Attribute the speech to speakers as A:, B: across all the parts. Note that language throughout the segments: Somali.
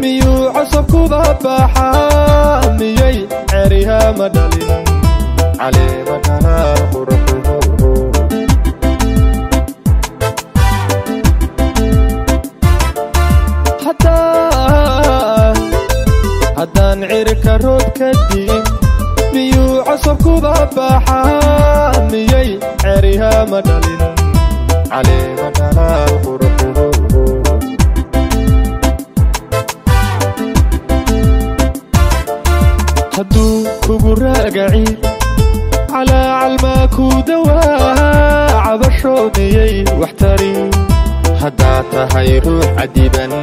A: miyuu cosabkuba baaxaa miyay ceriha ma dhalin caleema dhalaal qurxuhu haddaan cirka rood ka diin miyuu cosabkuba baaxaa miyay ceriha ma dhalin caleema dhalaal qurxuhu hadduu kugu raagaci calaa calmaa kuu dawaa cabasho miyay wax tari haddaad tahay ruux cadiban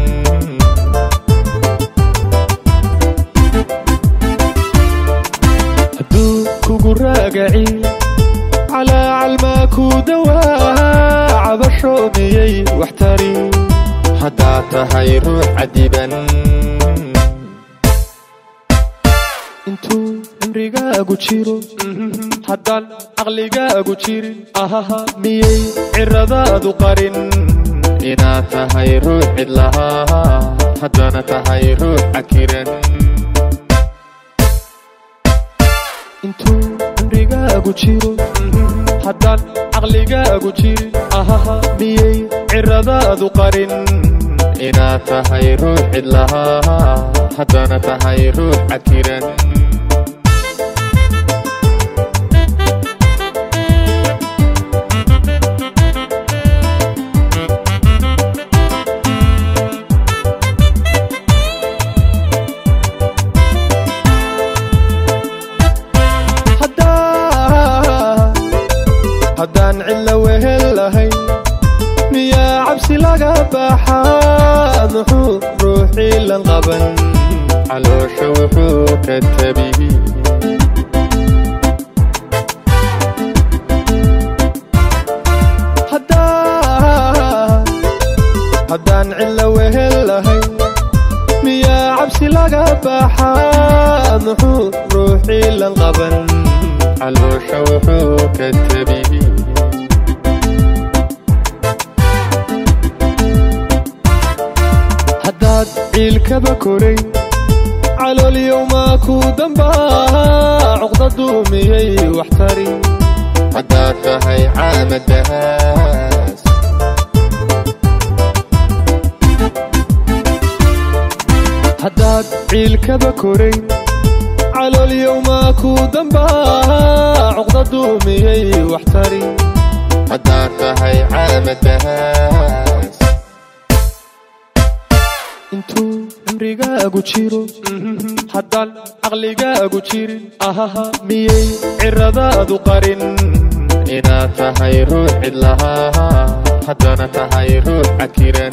A: hadduu kugu raagaci calaa calmaa kuu dawaa cabasho miyay wax tari haddaad tahay ruux cadiban intuu cimrigaagu jiro haddaan caqligaagu jirin ahaha miyay ciradaadu qarin inaad tahay ruux cidlahaa haddana tahay ruux cakiran intuu cimrigaagu jiro haddaan caqligaagu jirin ahaha miyay ciradaadu qarin inaad tahay ruux cidlahaa haddana tahay ruux cakiran haddaan cidla wehel lahayn miyaa cabsi laga baaxaa muxuu ruuxii lan qaban caloosha wuxuu ka tabihi haddaan cidla wehel lahayn miyaa cabsi laga baaxaa muxuu ruuxii lan qaban caloosha wuxuu ka tabihi haddaad ciilkaba koray calooliyowmaa kuu dambaa cuqdadu miyay wax tari haddaad tahay caamadahaas haddaad ciilkaba koray calooliyowmaa kuu dambaa cuqdadu miyay wax tari haddaad tahay caamadahaas intuu cimrigaagu jiro haddaan caqligaagu jirin ahaha miyay ciradaadu qarin inaad tahay ruux cidlahaa haddana tahay ruux cakiran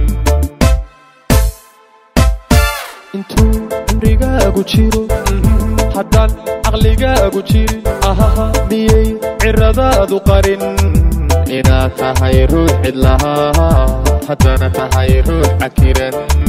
A: intuu cimrigaagu jiro haddaan caqligaagu jirin ahaha miyay ciradaadu qarin inaad tahay ruux cidlahaa haddana tahay ruux cakiran